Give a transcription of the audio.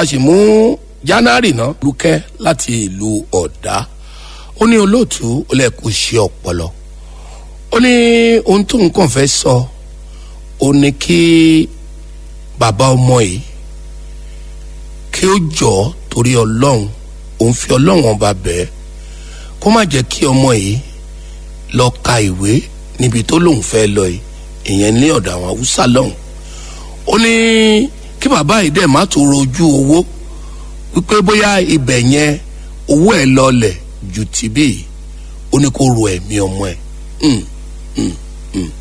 sì mú january náà lukẹ́ láti ìlú ọ̀dá ó ní olóòtú ó lè kó ṣe ọpọlọ ó ní ohun tó nǹkan fẹ́ sọ ó ní kí bàbá ọmọ yìí kí ó jọ torí ọlọ́run òun fi ọlọ́run ọba bẹ́ẹ̀ kó má jẹ́ kí ọmọ yìí lọ ka ìwé níbi tó lóun fẹ́ lọ yìí ìyẹn ní ọ̀dọ̀ àwọn haúsá lọ́hùn ó ní kí bàbá yìí dẹ̀ má tó rojú owó wípé bóyá ibẹ̀ yẹn owó ẹ̀ lọlẹ̀ ju tìbí ó ní kó ro ẹ̀mí ọmọ ẹ̀